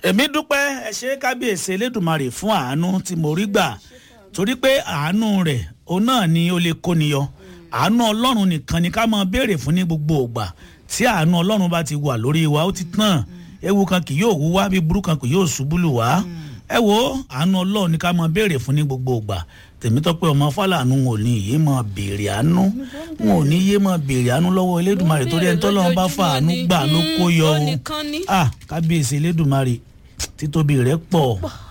èmi dúpẹ́ ẹ ṣe kábíyèsí elédùnmarè fún àánú tí mo rí gbà torí pé àánú rẹ̀ òun náà ni ó lè kóni yọ àánú ọlọ́run nìkan ni ká máa béèrè fún ní gbogbo ògbà tí àánú ọlọ́run bá ti wà lórí wa ó ti tán ewu kan kì yóò wú wá bí burú kan kì yóò ṣubú lù wá ẹ wo àánú ọlọ́run ni ká máa béèrè fún ní gbogbo ògbà tèmítọ́pẹ́ ọmọ fàlànù wọn ò ní yé máa béèrè àánú wọn ò ní yé máa béèrè àánú lọ́wọ́ elédùnmarè torí ẹni tọ́lọ́run bá fa àánú gbà ló kó yọ o ah kábíyèsí elédùnmarè títóbi rẹ̀ pọ̀